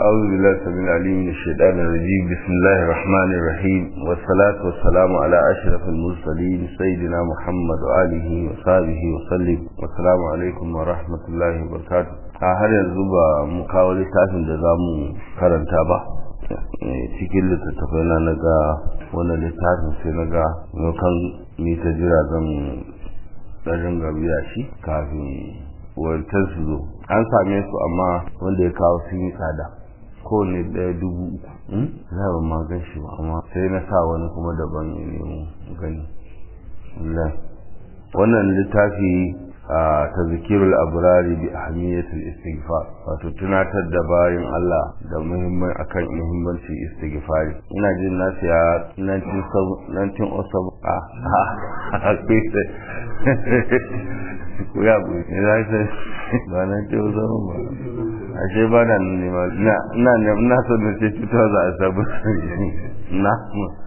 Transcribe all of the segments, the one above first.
أعوذ بالله السميع العليم من الشيطان الرجيم بسم الله الرحمن الرحيم والصلاة والسلام على أشرف المرسلين سيدنا محمد وآله وصحبه وسلم والسلام عليكم ورحمة الله وبركاته har yanzu ba mu kawo littafin da za mu karanta ba cikin littattafai na naga wannan littafin sai naga kan ni ta jira zan ɗarin gabiya shi kafin wancan su zo an same su amma wanda ya kawo sun yi tsada kowane ɗaya dubu uku za ba ma gan shi ba amma sai na sa wani kuma daban ya nemo gani wannan littafi a tazkirul abrari bi ahmiyatul istighfar wato tunatar da bayan Allah da muhimman akan muhimmancin istighfari ina jin na siya 1907 a ku ya bu ina sai ba na ce zama ba ashe ba da ne ma ina ina ina so da ce 2007 na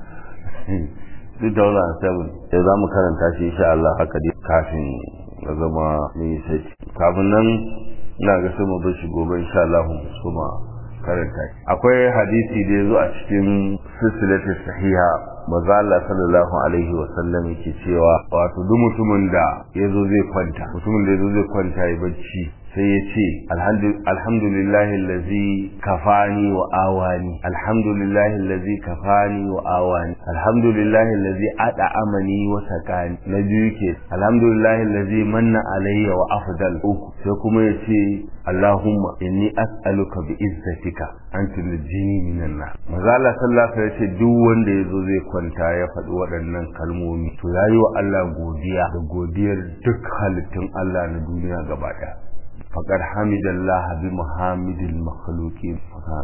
2007 sai za mu karanta shi insha Allah haka dai kafin ya zama mai sai kafin nan ina ga sai mu bar shi gobe insha Allah kuma karanta akwai hadisi da yazo a cikin silsilatu sahiha maza Allah sallallahu alaihi wa sallam yake cewa wato duk mutumin da yazo zai kwanta mutumin da yazo zai kwanta ya bacci sai ya ce alhamdulillahi allazi kafani wa awani alhamdulillahi allazi kafani wa awani alhamdulillahi allazi ad'amani wa sakani na biyu ke alhamdulillahi allazi manna alayya wa afdal uku sai kuma ya ce allahumma inni as'aluka bi izzatika an tunjini minan nar maza Allah sallallahu alaihi wasallam duk wanda yazo zai kwanta ya faɗi waɗannan kalmomi to yayi wa Allah godiya da godiyar duk halittun Allah na duniya gaba ɗaya faƙar hamidallah bi muhammadin makhluqin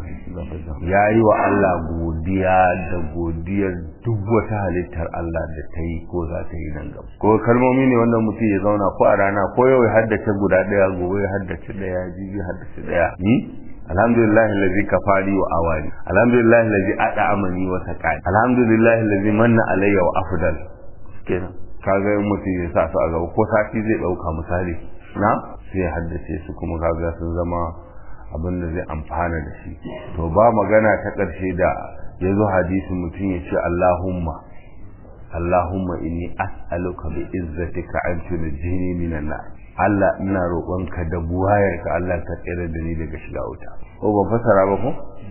ya yi wa Allah godiya da godiyar duk wata halittar Allah da ta yi ko za ta yi nan gaba ko kalmomi ne wannan mutum ya zauna ko a rana ko yau ya haddace guda ɗaya gobe ya haddace ɗaya jibi ya haddace ɗaya alhamdulillah allazi kafari wa awani alhamdulillah allazi ada amani wa saqani alhamdulillah allazi manna alayya wa afdal kenan kaga mutum ya sa su a gaba ko sati zai dauka misali na sai haddace su kuma kaga sun zama abin da zai amfana da shi to ba magana ta ƙarshe da ya zo hadisin mutum ya ce Allahumma Allahumma inni as'aluka bi izzatika an tunjini minan nar Allah ina roƙonka da buwayarka Allah ka tsere da ni daga shiga wuta ko ban fasara ba ko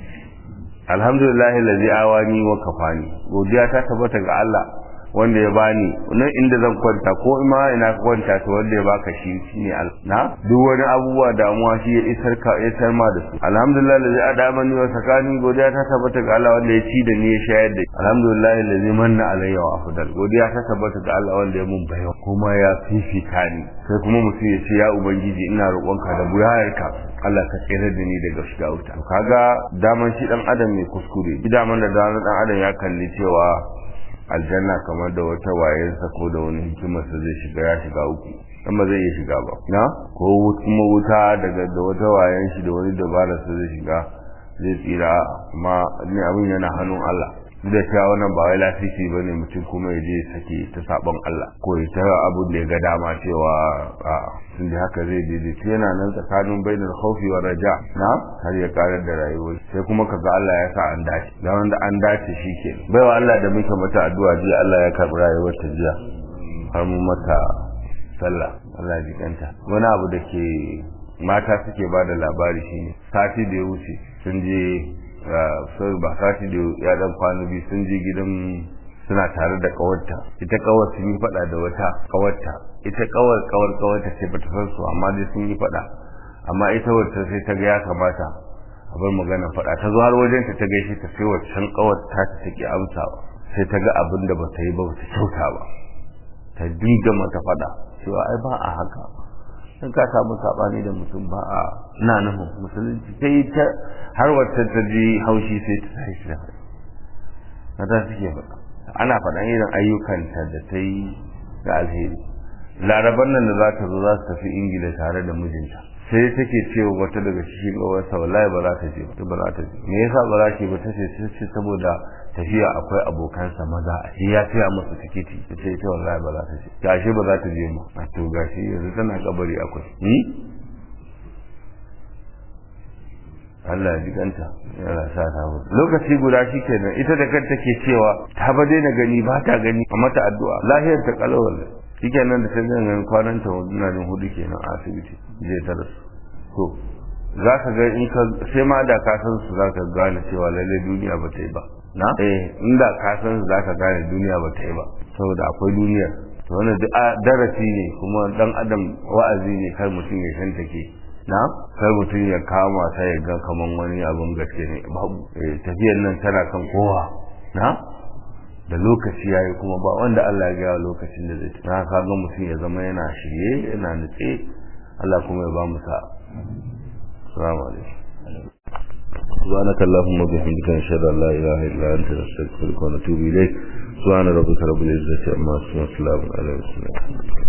alhamdulillah allazi awani wa kafani godiya ta tabbata ga Allah wanda ya bani nan inda zan kwanta ko ma ina kwanta to wanda ya baka shi shine na duk wani abubuwa damuwa shi ya isar ka ya isar ma da su alhamdulillah allazi adamani wa sakani godiya ta tabbata ga Allah wanda ya ci da ni ya shayar da alhamdulillah allazi manna alayya wa afdal godiya ta tabbata ga Allah wanda ya mun bayo kuma ya fifita ni sai kuma mutum ya ce ya ubangiji ina roƙonka da buyayarka Allah ka tsere da ni daga shiga wuta kaga daman shi dan adam mai kuskure daman da dan adam ya kalli cewa aljanna kamar da wata wayensa ko da wani hikimarsa zai shiga ya shiga uku dan ba zai iya shiga ba na ko kuma wuta daga da wata wayen shi da wani dabara sa zai shiga zai tsira amma ne abin yana hannun Allah da cewa wannan ba wai lafifi ba ne mutum kuma ya je sake ta sabon Allah ko ya ta abun da ya ga dama cewa a sun da haka zai daidaita yana nan tsakanin bainar khaufi wa raja na har ya karar da rayuwar sai kuma kaga Allah ya sa an dace da wanda an dace shi ke baiwa Allah da muke mata addu'a jiya Allah ya karɓi rayuwar ta jiya har mu mata sallah Allah ya jikanta wani abu da ke mata suke ba da labari shine sati da ya wuce sun je sai ba sati da ya dan kwana biyu sun je gidan suna tare da kawarta ita kawar sun yi fada da wata kawarta ita kawar kawar kawarta ce bata san su amma dai sun yi fada amma ita wacce sai ta ga ya kamata a bar magana fada ta zo har wajen ta ta gaishe ta sai waccan kawar ta ta take amsawa sai ta ga abin da bata yi ba bata kyauta ba ta dinga mata fada cewa ai ba a haka in ka samu sabani da mutum ba a ina nufin musulunci sai ta har wacce ta ji haushi sai ta tashi da na ta suke faɗa ana faɗan irin ayyukanta da ta yi da alheri laraban nan da za ta zo za su tafi ingila tare da mijinta sai take cewa wata daga cikin ƙawarsa wallahi ba za ta je ba ba za ta je me yasa ba za ta ba ta ce sai saboda tafiya akwai abokansa maza a shi ya siya musu tikiti ta ce ita wallahi ba za ta je gashi ba za ta je mu a to gashi yanzu tana kabari akwai Allah ya jikanta yana sa ta mutu lokaci guda shi kenan ita da kanta ke cewa ta ba daina gani ba ta gani a mata addu'a lahiyar ta kalawar shi kenan da ta ganin kwanan ta na jin hudu kenan a asibiti zai ta rasu to za ka ga in ka sai ma da ka san su za ka gane cewa lalle duniya ba ta yi ba na eh inda ka san su za ka gane duniya ba ta yi ba saboda akwai duniya to wannan duk darasi ne kuma dan adam wa'azi ne kar mutum ya shanta ke na kar mutum ya kama ta ya ga kaman wani abun gaske ne babu tafiyar nan tana kan kowa na da lokaci yayi kuma ba wanda Allah ya gaya lokacin da zai na ka ga mutum ya zama yana shirye yana nutse Allah kuma ya ba mu sa assalamu alaikum سبحانك اللهم وبحمدك نشهد ان لا اله الا انت نستغفرك ونتوب اليك سبحان ربك رب العزه عما يصفون وسلام على المرسلين